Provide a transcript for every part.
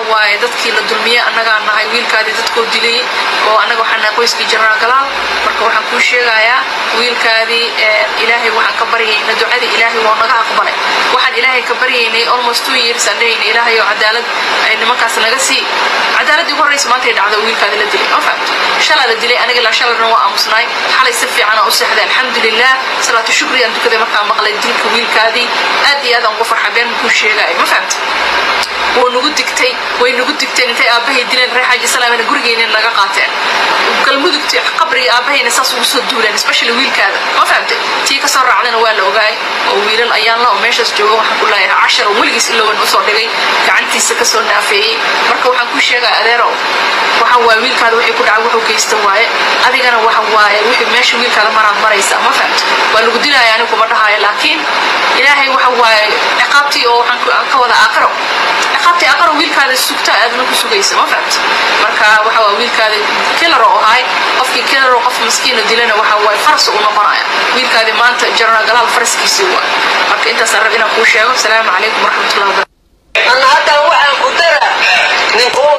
waaye dadkii la dulmiyey annagaa nahay wiilkaadii dadkoo dilay oo annaga waxaan nahay qoyskii jenaraal galaal marka waxaan kuu sheegayaa wiilkaadii ilaahay waxaan ka baryayna ducadii ilaahay waa naga aqbalay waxaan ilaahay ka baryaynay almost two years aan dhehayna ilaahay oo cadaalad ay nimankaas naga sii cadaaladii ugu horreysa maantay dhacdo wiilkaadii la dilay ma fahamto shalaa la dilay aniga ilaa shalarna waa aamusnaay xalay si fiican aan u seexday alxamdulilah salaatu shukri aan tukaday markaan maqlay dilka wiilkaadii aad iyo aad aan ugu farxa been kuu sheegaayo ma fahamta wuu nagu digtay way nagu digteen intay aabbahay dileen reer xaaji salaamina gurigeenna naga qaateen galmudugti qabriga aabbahayna saas ugu soo duuleen especially wiilkaada ma fahamtay tii ka soo raacdana waa la ogaay oo wiilal ayaan la oo meeshaas jooga waxaan ku leeyahay cashar oo weligiis ilooban usoo dhigay gacantiisa ka soo naafeeyey marka waxaan ku sheegaa adeerow waxa waaye wiilkaada wixii ku dhacay wuxuu geysta waaye adigana waxa waaye wixii meesha wiilkaada maraad maraysa ma fahamta waa lagu dilaya anigu kuma dhahayo laakiin ilaahay waxa waaye ciqaabtii oo waxaan ka wada aaqiro ciqaabtii aqaro wiilkaada sugta aadna ku sugaysa ma fahamta marka waxa waa wiilkaada killer oo ahay qofkii killer oo qof maskiino dilana waxa waaye faras uu noqonaya wiilkaadi maanta general galaal faraskiisii waa marka intaasaan rab inaan kuu sheego asalaamu calaykum waraxmatullahi wabarakatu أنا حتى وعن قدرة نقول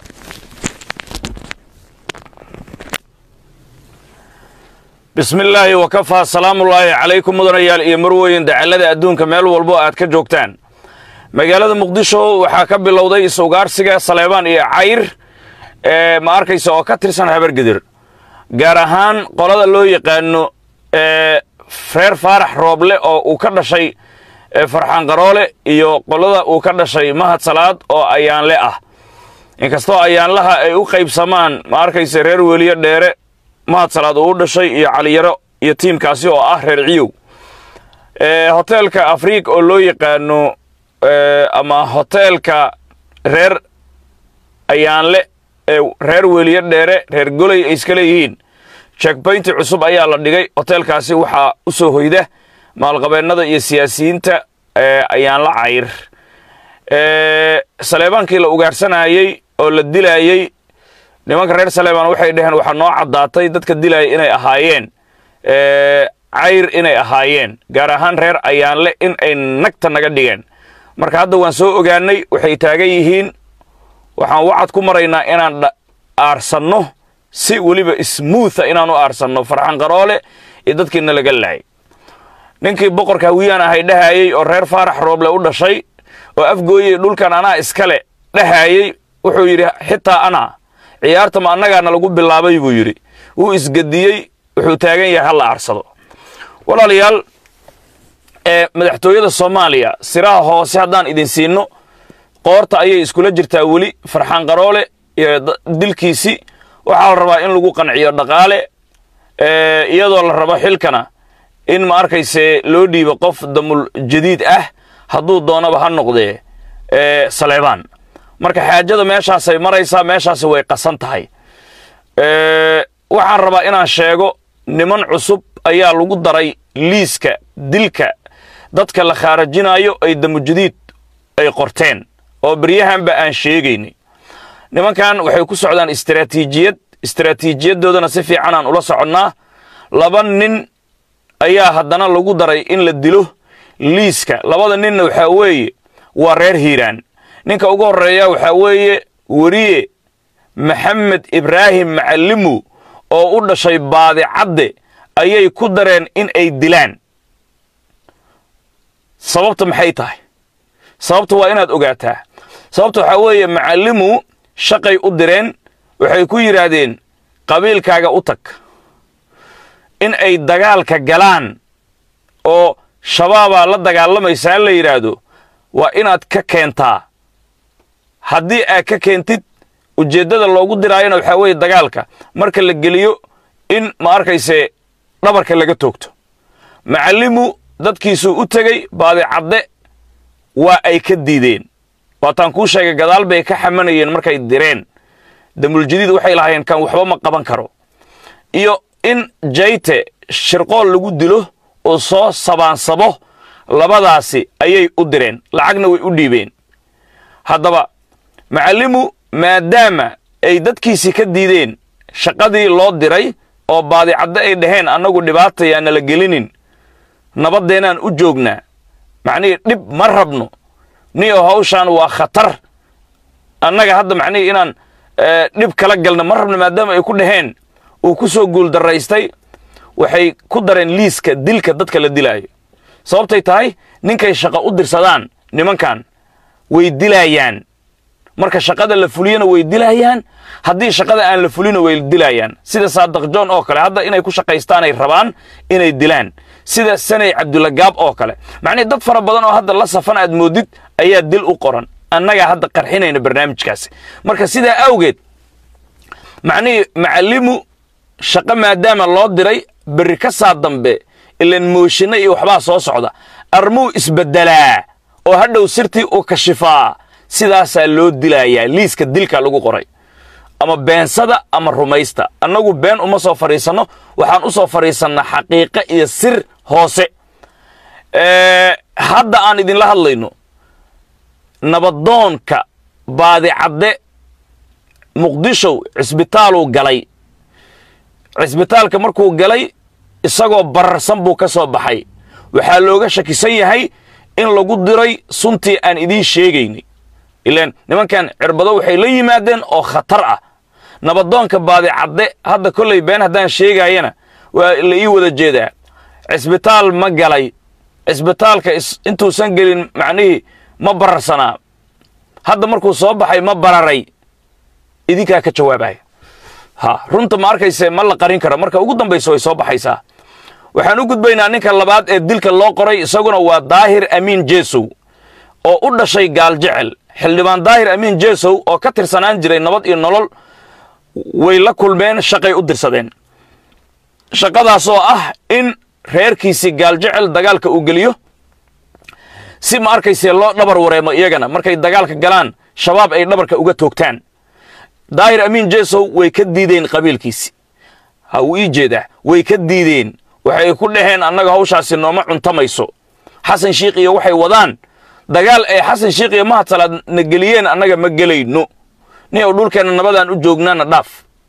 bismi illaahi wakafaa salaamullaahi calaykum mudanayaal iyo marweyn dacallada adduunka meel walbo aad ka joogtaan magaalada muqdisho waxaa ka bilowday is-ugaarsiga saleebaan iyo cayr ee ma arkaysa oo ka tirsan habargedir gaar ahaan qolada loo yaqaano ee reer faarax rooble oo uu ka dhashay farxaan qaroole iyo qolada uu ka dhashay mahad salaad oo ayaanle ah inkastoo ayaanlaha ay u qaybsamaan ma arkaysa reer weliyo dheere mahad salaad uu u dhashay iyo caliyaro iyo tiimkaasi oo ah reer ciyow hoteelka afriik oo loo yaqaano ama hoteelka reer ayaanle ee reer weliyo dheere reer goley ay iska leeyihiin jekbaynti cusub ayaa la dhigay hoteelkaasi waxaa u soo hoyda maalqabeennada iyo siyaasiyiinta ayaanla cayr saleebaankii la ugaarsanayey oo la dilaayey nimanka reer saleebaan waxay dhaheen waxaa noo caddaatay dadka dilaaya inay ahaayeen cayr inay ahaayeen gaar ahaan reer ayaanle in ay nagta naga dhigeen marka hadda waan soo ogaanay waxay taagan yihiin waxaan wacad ku maraynaa inaan aarsanno si weliba smootha inaan u aarsanno farxan qaroole iyo dadkiina laga laayay ninkii boqorka hawiyaan ahay dhahayey oo reer faarax rooble u dhashay oo afgooyey dhulkan anaa iskale dhahayey wuxuu yidhi xitaa anaa ciyaarta ma annagaana lagu bilaabay buu yidhi wuu isgediyey wuxuu taagan yahay ha la aarsado walaalayaal ee madaxtooyada soomaaliya siraha hoose haddaan idin siinno qoorta ayay iskula jirtaa weli farxaan qaroole iyo dilkiisii waxaa la rabaa in lagu qanciyo dhaqaale iyadoo la rabo xilkana in ma arkayse loo dhiibo qof damul jadiid ah hadduu doonaba ha noqdee saleebaan marka xaajada meeshaasay maraysaa meeshaasi way qasan tahay waxaan rabaa inaan sheego niman cusub ayaa lagu daray liiska dilka dadka la khaarajinayo ay damujadiid ay qorteen oo beryahanba aan sheegaynay nimankan waxay ku socdaan istaraatiijiyad istaraatiijiyadoodana si fiican aan ula soconnaa laba nin ayaa haddana lagu daray in la dilo liiska labada ninna waxaa weeye waa reer hiiraan ninka ugu horreeya waxaa weeye weriye maxamed ibraahim macallimu oo u dhashay baadicadde ayay ku dareen in ay dilaan sababta maxay tahay sababta waa inaad ogaataa sababta waxaa weeye macallimu shaqay u direen waxay ku yidhaahdeen qabiilkaaga u tag in ay dagaalka galaan oo shabaabaa la dagaalamaysaa la yidhaahdo waa inaad ka keentaa haddii aad ka keentid ujeeddada loogu diraayona waxaa weeye dagaalka marka la geliyo in ma arkayse dhabarka laga toogto macallimu dadkiisuu u tegey baadicadde waa ay ka diideen waataan kuu sheegay gadaal bay ka xamanayeen markay direen damuljadiid waxay lahaayeen kan waxba ma qaban karo iyo in jayte shirqool lagu dilo oo soo sabaansabo labadaasi ayay u direen lacagna way u dhiibeen haddaba macallimu maadaama ay dadkiisii ka diideen shaqadii loo diray oo baadicadde ay dhaheen annagu dhibaatayaa nala gelinin nabaddeenaan u joognaa macnihii dhib ma rabno niyo hawshaan waa khatar annaga hadda macnihii inaan dhib kala galna ma rabna maadaama ay ku dhaheen uu ku soo guuldaraystay waxay ku dareen liiska dilka dadka la dilaayo sababtay tahay ninkay shaqo u dirsadaan nimankan way dilaayaan marka shaqada la fuliyana way dilaayaan haddii shaqada aan la fulina way dilaayaan sida saadaq john oo kale hadda inay ku shaqaystaanay rabaan inay dilaan sida sanay cabdulagaab oo kale macnihii dad fara badan oo hadda la safan aad moodid ayaa dil u qoran annagaa hadda qarxinayna barnaamijkaasi marka sidaa awgeed macnihii macallimu shaqo maadaama loo diray berri ka saa dambe ilan mooshinna iyo waxbaa soo socda armuu isbeddelaa oo hadhow sirtii uu kashifaa sidaasaa loo dilayaa liiska dilka lagu qoray ama beensada ama rumaysta annagu been uma soo fadhiisanno waxaan u soo fadhiisannaa xaqiiqo iyo sir hoose hadda aan idinla hadlayno nabadoonka baadicadde muqdishow cisbitaaluu galay cisbitaalka markuu galay isagoo bararsan buu ka soo baxay waxaa looga shakisan yahay in lagu diray suntii aan idiin sheegaynay ilaan nimankan cirbado waxay la yimaadeen oo khatar ah nabadoonka baadicadde hadda kollay been haddaan sheegaayana waa la ii wada jeedaa cisbitaal ma galay cisbitaalka intuusan gelin macnihii ma bararsanaa hadda markuu soo baxay ma bararay idinkaa ka jawaabaya ha runta ma arkayse ma la qarin karo marka ugu dambaysa way soo baxaysaa waxaan u gudbaynaa ninka labaad ee dilka loo qoray isaguna waa daahir amiin jeesow oo u dhashay gaal jecel xildhibaan daahir amiin jeesow oo ka tirsanaan jiray nabad iyo nolol way la kulmeen shaqay u dirsadeen shaqadaas oo ah in reerkiisii gaal jecel dagaalka uu geliyo si ma arkayse loo dhabar wareemo iyagana markay dagaalka galaan shabaab ay dhabarka uga toogtaan daahir amiin jeesow way ka diideen qabiilkiisi ha uu ii jeedaa way ka diideen waxay ku dhaheen annaga hawshaasi nooma cuntamayso xasan shiikh iyo waxay wadaan dagaal ay xasan shiikh iyo mahadsalaad na geliyeen annaga ma gelayno nin ou dhulkeenna nabadaan u joognaana dhaaf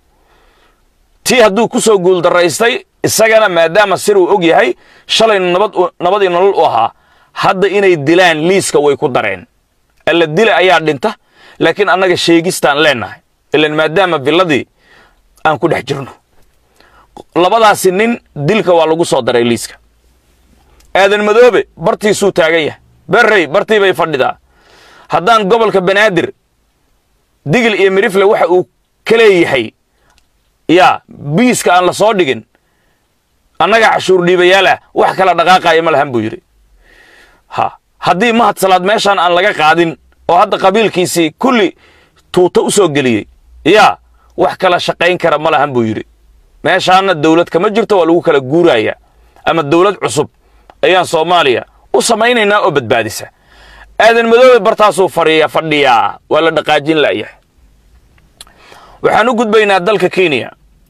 tii hadduu ku soo guuldaraystay isagana maadaama sir uu og yahay shalayna nabadii nolol u ahaa hadda inay dilaan liiska way ku dareen alla dila ayaa dhinta laakiin annaga sheegistaan leennahay ilan maadaama villadii aan ku dhex jirno labadaasi nin dilka waa lagu soo daray liiska aadan madoobe bartiisuu taagan yahay berrey bartii bay fadhidaa haddaan gobolka banaadir digil iyo mirifle waxa uu ka leeyahay yaa biiska aan la soo dhigin annaga cashuur dhiibayaal ah wax kala dhaqaaqaya ma lahan buu yidhi ha haddii mahadsalaad meeshaan aan laga qaadin oo hadda qabiilkiisii kulli tuuto u soo geliyey yaa wax kala shaqayn kara ma lahan buu yidhi meeshaana dawlad kama jirto waa lagu kala guurayaa ama dawlad cusub ayaan soomaaliya u samaynaynaa oo badbaadisa aadan madoobe bartaasuu fadhiya fadhiyaa waa la dhaqaajin la'yahay waxaan u gudbaynaa dalka kenya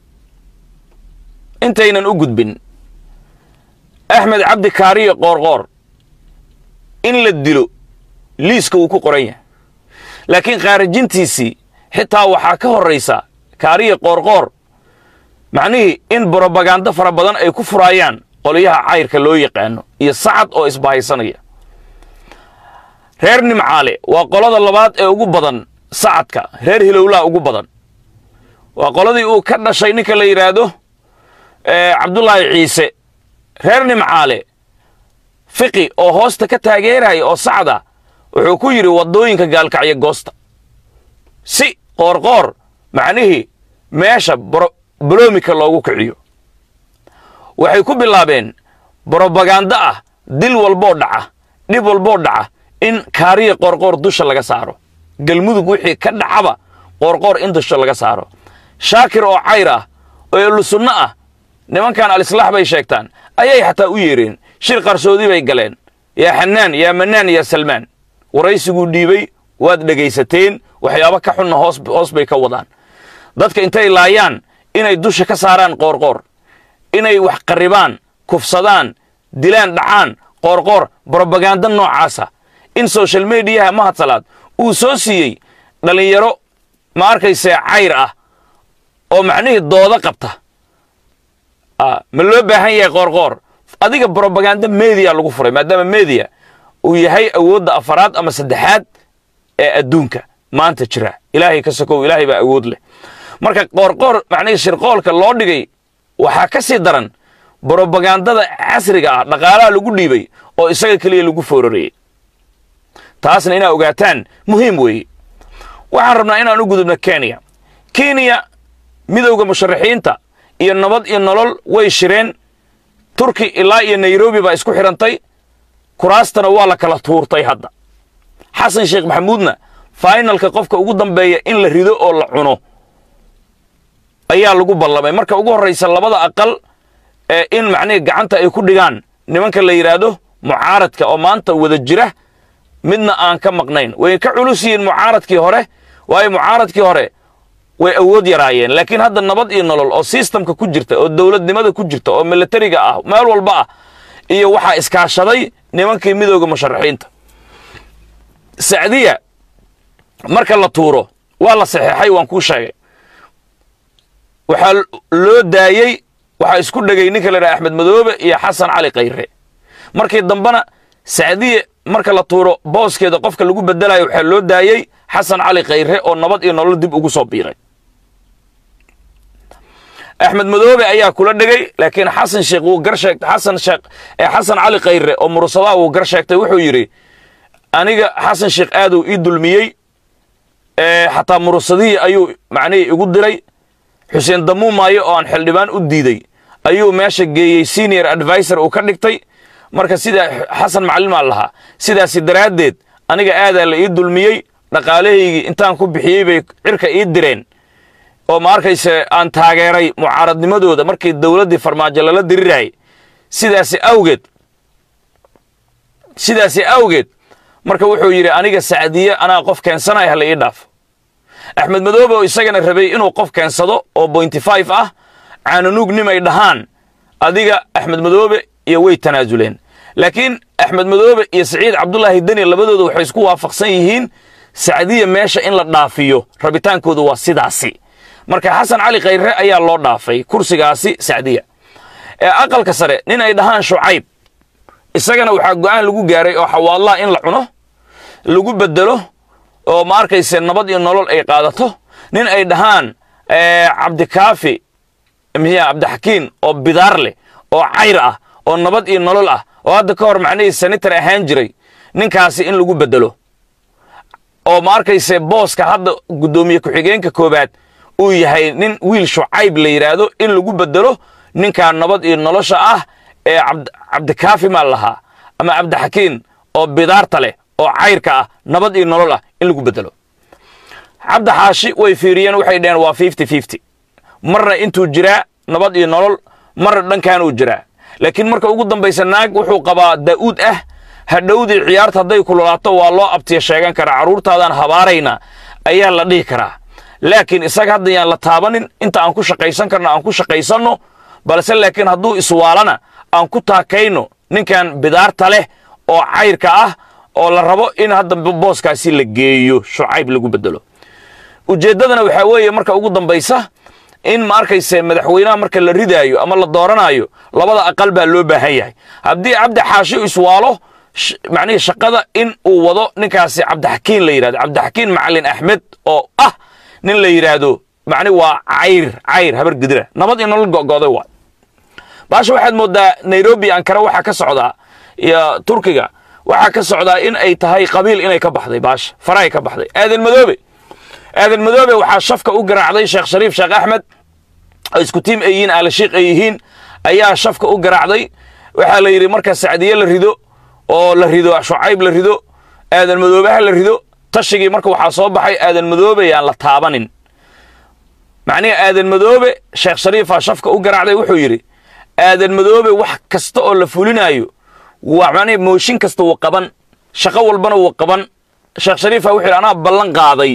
intaynan u gudbin axmed cabdi kaariyo qoorqoor in la dilo liiska wuu ku qoran yahay laakiin khaarijintiisii xitaa waxaa ka horraysa kaariyo qoorqoor macnihii in brobagando fara badan ay ku furaayaan qolyaha cayrka loo yaqaano iyo sacad oo isbahaysanaya reer nimcaale waa qolada labaad ee ugu badan sacadka reer hilowlaa ugu badan waa qoladii uu ka dhashay ninka la yidhaahdo cabdulaahi ciise reer nimcaale fiqi oo hoosta ka taageeraya oo sacda wuxuu ku yidhi waddooyinka gaalkacyo goosta si qoorqoor macnihii meesha boloomika loogu kiciyo waxay ku bilaabeen brobagando ah dil walboo dhaca dhib walboo dhaca in kaariya qoorqoor dusha laga saaro galmudug wixii ka dhacaba qoorqoor in dusha laga saaro shaakir oo cayr ah oo elusunno ah nimankan alislaax bay sheegtaan ayay xataa u yeereen shir qarsoodi bay galeen yaa xanaan yaa manaan yaa salmaan waraysiguu dhiibay waad dhegaysateen waxyaabo ka xunna hoos bay ka wadaan dadka intay laayaan inay dusha ka saaraan qoorqoor inay wax qarribaan kufsadaan dilaan dhacaan qoorqoor brobagando noocaasa in social mediyaha mahadsalaad uu soo siiyey dhallinyaro ma arkaysee cayr ah oo macnihii doodo qabta ma loo baahan yahay qoorqoor adiga brobagando mediya lagu furay maadaama mediya uu yahay awoodda afaraad ama saddexaad ee adduunka maanta jira ilaahay ka sokow ilaahay baa awood leh marka qoorqoor macnihii shirqoolka loo dhigay waxaa ka sii daran brobagandada casriga ah dhaqaalaha lagu dhiibay oo isaga keliya lagu foorarayey taasna inaa ogaataan muhiim weeye waxaan rabnaa inaan u gudubno kenya kenya midowda musharaxiinta iyo nabad iyo nolol way shireen turki ilaa iyo nairobi baa isku xidhantay kuraastana waa la kala tuurtay hadda xasan sheekh maxamuudna fainalka qofka ugu dambeeya in la rido oo la cuno ayaa lagu ballamay marka ugu horraysa labada aqal ee in macnihii gacanta ay ku dhigaan nimanka la yidhaahdo mucaaradka oo maanta wada jira midna aan ka maqnayn way ka culus yihiin mucaaradkii hore waayo mucaaradkii hore way awood yaraayeen laakiin hadda nabad iyo nolol oo sistamka ku jirta oo dowladnimada ku jirta oo militariga ah meel walba ah iyo waxaa iskaashaday nimankii midooda musharaxiinta sacdiya marka la tuuro waa la saxeexay waan kuu sheegay waxaa loo daayey waxaa isku dhegay ninka la yidhaha axmed madoobe iyo xasan cali khayre markii dambena sacdiye marka la tuuro booskeeda qofka lagu bedelayo waxaa loo daayey xasan cali khayre oo nabad iyo nolol dib ugu soo biiray axmed madoobe ayaa kula dhegay laakiin xasan sheekh wuu gar sheegtay xasan sheekh ee xasan cali khayre oo mursadaha wuu gar sheegtay wuxuu yidhi aniga xasan sheekh aaduu ii dulmiyey xataa mursadihii ayuu macnihii igu diray xuseen damuumaayo oo aan xildhibaan u diiday ayuu meesha geeyey senior advisor uu ka dhigtay marka sidaa xasan macalimaa lahaa sidaasi daraaddeed aniga aadaa la ii dulmiyey dhaqaalahaygii intaan ku bixiyey bay cirka ii direen oo ma arkayse aan taageeray mucaaradnimadooda markii dowladdii farmaajo lala diriraayay sidaasi awgeed sidaasi awgeed marka wuxuu yidhi aniga sacdiye anaa qof keensanaya hala ii dhaafo axmed madoobe oo isagana rabay inuu qof keensado oo bointy five ah caananuug nimay dhahaan adiga axmed madoobe iyo way tanaasuleen laakiin axmed madoobe iyo saciid cabdulaahi deni labadooda waxay isku waafaqsan yihiin sacdiya meesha in la dhaafiyo rabitaankooda waa sidaasi marka xasan cali khayre ayaa loo dhaafay kursigaasi sacdiya ee aqalka sare nin ay dhahaan shucayb isagana waxaa go'aan lagu gaaray oo xawaadlaha in la cuno lagu bedelo oo ma arkayse nabad iyo nolol ay qaadato nin ay dhahaan cabdikaafi miya cabdixakiin oo bidaar leh oo cayr ah oo nabad iyo nolol ah oo hadda ka hor macnihii senator ahaan jiray ninkaasi in lagu bedelo oo ma arkayse booska hadda guddoomiye ku-xigeenka koowaad uu yahay nin wiil shucayb la yidhaahdo in lagu bedelo ninkaa nabad iyo nolosha ah ee cabdikaafi maa lahaa ama cabdixakiin oo bidaarta leh oo cayrka ah nabad iyo nolol ah in lagu bedelo cabdi xaashi way fiiriyeen waxay dhaheen waa fifty fifty marna intuu jiraa nabad iyo nolol marna dhankaanuu jiraa laakiin marka ugu dambaysa naag wuxuu qabaa daa'uud ah hadhowdii ciyaarta hadday kululaato waa loo abtiya sheegan karaa carruurtaadaan habaarayna ayaa la dhihi karaa laakiin isaga hadda yaan la taabanin inta aan ku shaqaysan karno aan ku shaqaysanno balse laakiin hadduu iswaalana aan ku taakayno ninkan bidaarta leh oo cayrka ah oo la rabo in hadda booskaasi la geeyo shucayb lagu bedelo ujeeddadana waxaa weeye marka ugu dambaysa in ma arkayse madaxweynaha marka la ridaayo ama la dooranaayo labada aqal baa loo baahan yahay haddii cabdi xaashi iswaalo macnihii shaqada in uu wado ninkaasi cabdixakiin la yidhahdo cabdixakiin macalin axmed oo ah nin la yidhaahdo macni waa cayr cayr habar gidira nabad iyo nolol go'go'day waa baasha waxaad mooddaa nairobi ankara waxaa ka socdaa iyo turkiga waxaa ka socdaa in ay tahay qabiil inay ka baxday baasha farahay ka baxday aadan madoobe aadan madoobe waxaa shafka u garaacday sheekh shariif sheekh axmed oo isku tiim ay yihiin aalashiikh ay yihiin ayaa shafka u garaacday waxaa la yidhi marka sacdiye la rido oo la rido shucayb la rido aadan madoobeha la rido tashigii marka waxaa soo baxay aadan madoobe yaan la taabanin macnihi aadan madoobe sheekh shariifaa shafka u garaacday wuxuu yidhi aadan madoobe wax kasta oo la fulinaayo waa macnihi mooshin kasta wuu qaban shaqo walbana wuu qaban sheekh shariifa wuxuu yidhi anaa ballan qaaday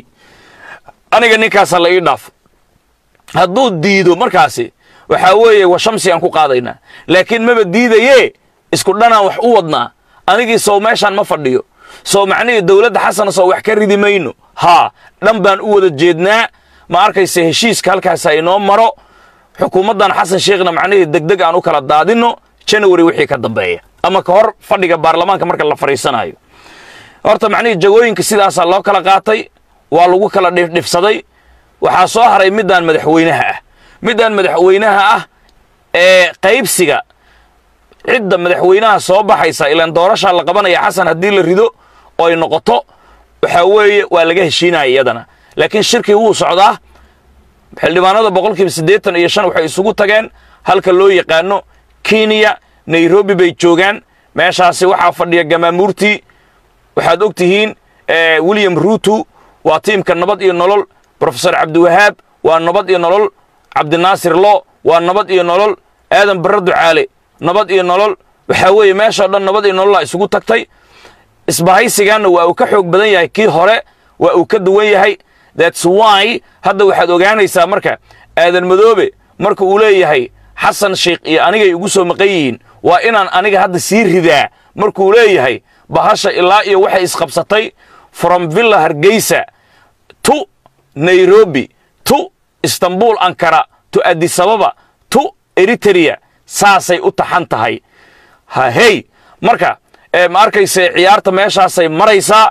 aniga ninkaasa la ii dhaafo hadduu diido markaasi waxaa weeye wa shamsi aan ku qaadaynaa laakiin maba diidaye isku dhanaan wax u wadnaa anigii sow meeshaan ma fadhiyo sow macnihii dowladda xasana sow wax ka ridi mayno haa dhan baan u wada jeednaa ma arkayse heshiiska halkaasa inoo maro xukuumaddan xasan sheekhna macnihii degdeg aan u kala daadinno janawari wixii ka dambeeya ama ka hor fadhiga baarlamaanka marka la fadhiisanayo horta macnihii jagooyinka sidaasaa loo kala qaatay waa lagu kala dhifdhifsaday waxaa soo haray middaan madaxweynaha ah middaan madaxweynaha ah ee qaybsiga cidda madaxweynaha soo baxaysa ilaan doorashaa la qabanaya xasan haddii la rido oo ay noqoto waxaa weeye waa laga heshiinaya iyadana laakiin shirkii wuu socdaa xildhibaanada boqolkiiba siddeetan iyo shan waxay isugu tageen halka loo yaqaano kenya nairobi bay joogaan meeshaasi waxaa fadhiya gamaamuurtii waxaad og tihiin william ruutu waa tiimka nabad iyo nolol brofesor cabdiwahaab waa nabad iyo nolol cabdinaasir lo waa nabad iyo nolol aadan barre ducaale nabad iyo nolol waxaa weeye meeshao dhan nabad iyo nololaa isugu tagtay isbahaysigaanna waa uu ka xoog badan yahay kii hore waa uu ka duwan yahay thats why hadda waxaad ogaanaysaa marka aadan madoobe marka uu leeyahay xasan sheikh iyo anigay igu soo maqan yihiin waa inaan aniga hadda sii ridaa markuu leeyahay bahasha ilaa iyo waxay isqabsatay from villa hargeysa to nairobi to istanbul ankara to adisababa to eritrea saasay u taxan tahay hahey marka ma arkayse ciyaarta meeshaasay maraysaa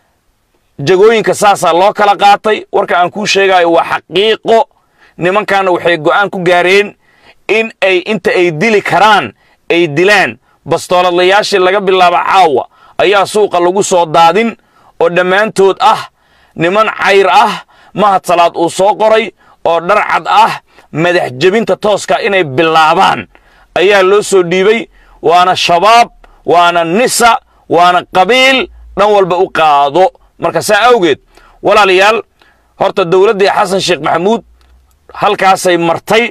jagooyinka saasaa loo kala qaatay warka aan kuu sheegayo waa xaqiiqo nimankaana waxay go'aan ku gaareen in ay inta ay dili karaan ay dilaan bastooladlayaashii laga bilaabo caawa ayaa suuqa lagu soo daadin oo dhammaantood ah niman cayr ah mahad salaad uu soo qoray oo dharcad ah madax jebinta tooska inay bilaabaan ayaa loo soo dhiibay waana shabaab waana nisa waana qabiil dhan walba u qaado marka saa awgeed walaalayaal horta dowladdii xasan sheekh maxamuud halkaasay martay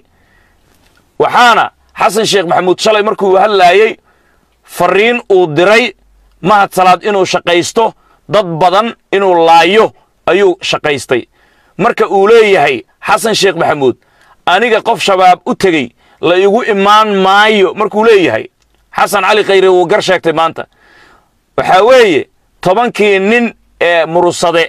waxaana xasan sheekh maxamuud shalay markuu hadlaayey fariin uu diray mahad salaad inuu shaqaysto dad badan inuu laayo ayuu shaqaystay marka uu leeyahay xasan sheekh maxamuud aniga qof shabaab u tegey la igu imaan maayo markuu leeyahay xasan cali khayre wuu gar sheegtay maanta waxaa weeye tobankii nin ee murusade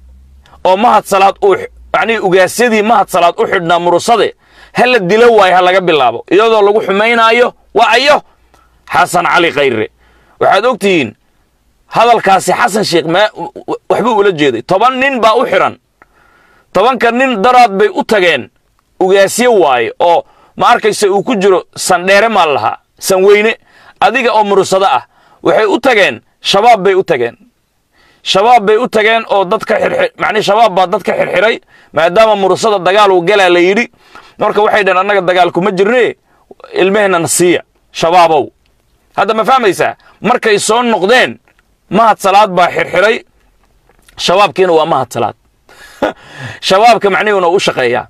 oo mahad salaad uu yacnii ugaasyadii mahad salaad u xidhnaa murusade ha la dilo waayo ha laga bilaabo iyadoo lagu xumaynaayo waa ayo xasan cali khayre waxaad og tihiin hadalkaasi xasan sheekh m waxbuu ula jeeday toban nin baa u xidhan tobanka nin daraad bay u tageen ugaasyo waaye oo ma arkaysa uu ku jiro sandheere maa lahaa sanweyne adiga oo murusado ah waxay u tageen shabaab bay u tageen shabaab bay u tageen oo dadka xirxir macnii shabaab baa dadka xirxiray maadaama murusada dagaal uu galaa la yidhi marka waxay dhaheen annaga dagaal kuma jirne ilmehena na siiya shabaabow hadda ma fahmaysaa markay soo noqdeen mahad salaad baa xirxiray shabaabkiina waa mahad salaad shabaabka macnihiuna u shaqeeyaa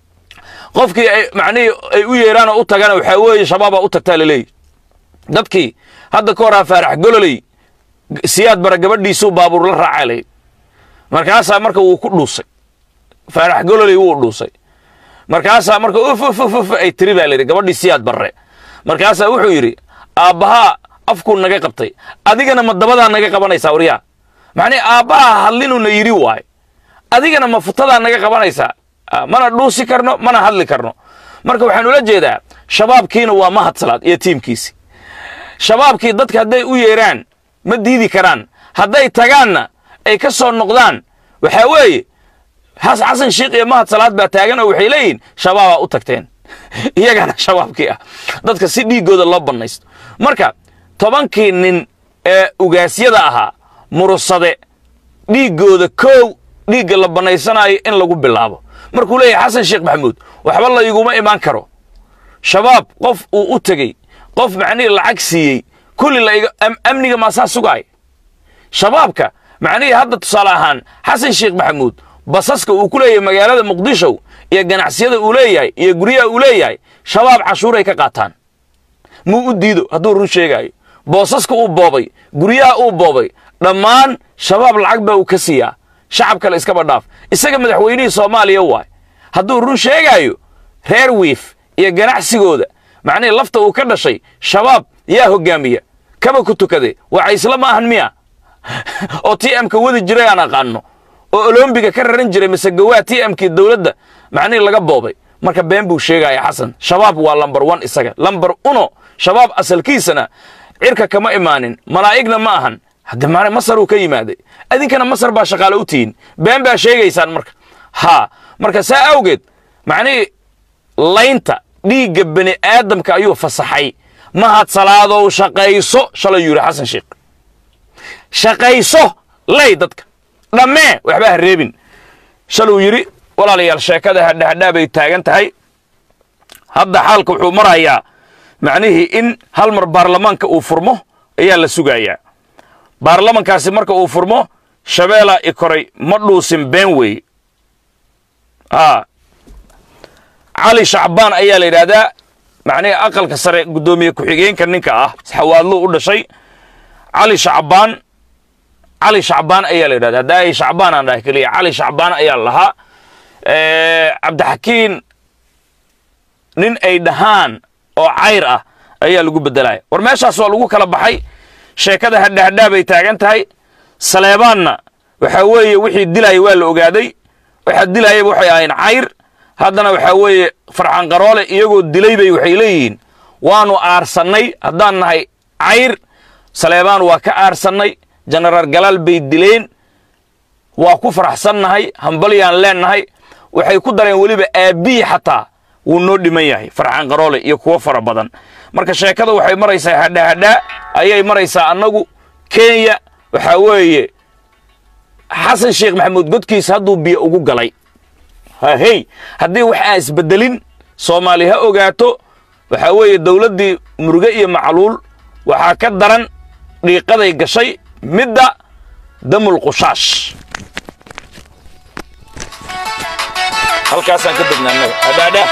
qofkii ay macnihii ay u yeeraan oo u tagana waxaa weeye shabaabaa u tagtaa laleeyihi dadkii hadda ka horaa faarax gololey siyaad bara gabadhiisuu baabuur la raacaa layidhi markaasaa marka wuu ku dhuusay faarax gololey wuu dhuusay markaasaa marka uf uf uf uf ay tiri baa layidhi gabadhii siyaad barre markaasaa wuxuu yidhi aabbahaa afkuu naga qabtay adigana ma dabadaa naga qabanaysaa waryaa macnii aabbaha hadlinuna yidhi waay adigana ma futadaa naga qabanaysaa mana dhuusi karno mana hadli karno marka waxaan ula jeedaa shabaabkiina waa mahad salaad iyo tiimkiisi shabaabkii dadka hadday u yeeraan ma diidi karaan hadday tagaanna ay ka soo noqdaan waxaa weeye xasan sheikh iyo mahad salaad baa taagan oo waxay leeyihin shabaabaa u tagteen iyagana shabaabkii ah dadka si dhiiggooda loo bannaysto marka tobankii nin ee ugaasyada ahaa murusade dhiiggooda koow dhiigga la bannaysanaayo in lagu bilaabo markuu leeyahay xasan sheekh maxamuud waxba la iguma imaan karo shabaab qof uu u tegey qof macnihii lacag siiyey kulli la amniga maasaa sugaay shabaabka macnihii hadda tusaale ahaan xasan sheekh maxamuud basaska uu ku leeyahay magaalada muqdisho iyo ganacsiyada uu leeyahay iyo guryaha uu leeyahay shabaab cashuuray ka qaataan muu u diido hadduu run sheegaayo boosaska uu boobay guryaha uu boobay dhammaan shabaab lacag baa uu ka siiyaa shacab kale iskaba dhaaf isaga madaxweynihii soomaaliya waay hadduu run sheegaayo reer wiif iyo ganacsigooda macnihii lafta uu ka dhashay shabaab yaa hoggaamiya kaba ku tukade waa caysla ma ahan miya oo t m-ka wadi jiray aan aqaano oo olombiga ka raran jiray mise gawaa t m-kii dowladda macnihii laga boobay marka been buu sheegaya xasan shabaab waa lambar one isaga lambar uno shabaab asalkiisana cirka kama imaanin malaa'igna ma ahan hadde maana masar uu ka yimaaday idinkana masar baa shaqaale u tihiin been baa sheegaysaan marka ha marka saa awgeed macnihii laynta dhiigga bani aadamka ayuu fasaxay mahad salaadow shaqayso shalay yuu yidhi xasan sheekh shaqayso lay dadka dhammee waxba ha reebin shaluu yidhi walaalayaal sheekada hadhahadhaa bay taagan tahay hadda xaalka wuxuu marayaa macnihii in hal mar baarlamaanka uu furmo ayaa la sugayaa baarlamankaasi marka uu furmo shabeelaa i koray ma dhuusin been weeye a cali shacbaan ayaa la yidhaahdaa macnihii aqalka sare guddoomiye ku-xigeenka ninka ah xawaadluu u dhashay cali shacbaan cali shacbaan ayaa la yidhahdaa haddaa ay shacbaan aan dhahay keliya cali shacbaan ayaa lahaa cabdixakiin nin ay dhahaan oo cayr ah ayaa lagu beddelaya war meeshaas waa lagu kala baxay sheekada hadhahadhaa bay taagan tahay saleebaanna waxaa weeye wixii dilaya waa la ogaaday waxaa dilayaba waxay ahayn cayr haddana waxaa weeye farxan qaroole iyagoo dilay bay waxay leeyihiin waanu aarsannay haddaan nahay cayr saleebaan waa ka aarsannay jenaraal galaal bay dileen waa ku faraxsannahay hambalyaan leennahay waxay ku dareen weliba aabbihii xataa wuu noo dhiman yahay farxan qaroole iyo kuwo fara badan marka sheekada waxay maraysaa hadhahadhaa ayay maraysaa annagu kenya waxaa weeye xasan sheekh maxamuud godkiisa hadduu biyo ugu galay hahey haddii wax aan isbeddelin soomaali ha ogaato waxaa weeye dowladdii muruge iyo macluul waxaa ka daran dhiiqaday gashay midda damul qushaash halkaasaan ka degnaa annaga hadhaadhaa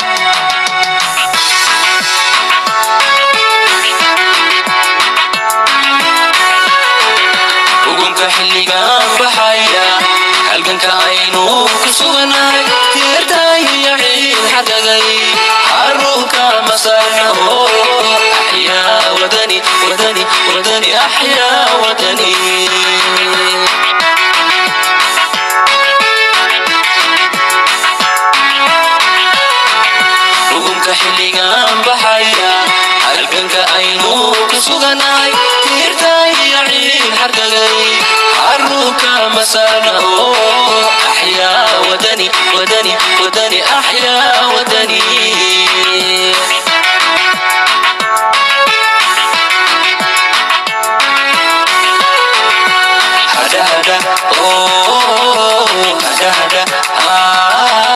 ugunka xilligaan baxaya halganka aynu ku suganahay teertaayiyo ciid xagagay xarunka masarnaho axyaa wadani wadani wadani axyaa wadani ugunka xilligaan baxaya halganka aynu ku suganahay tiirtaayiyo ciid xargagay xarunka masarna oo axyaa wadani wadani wadani axyaa wadani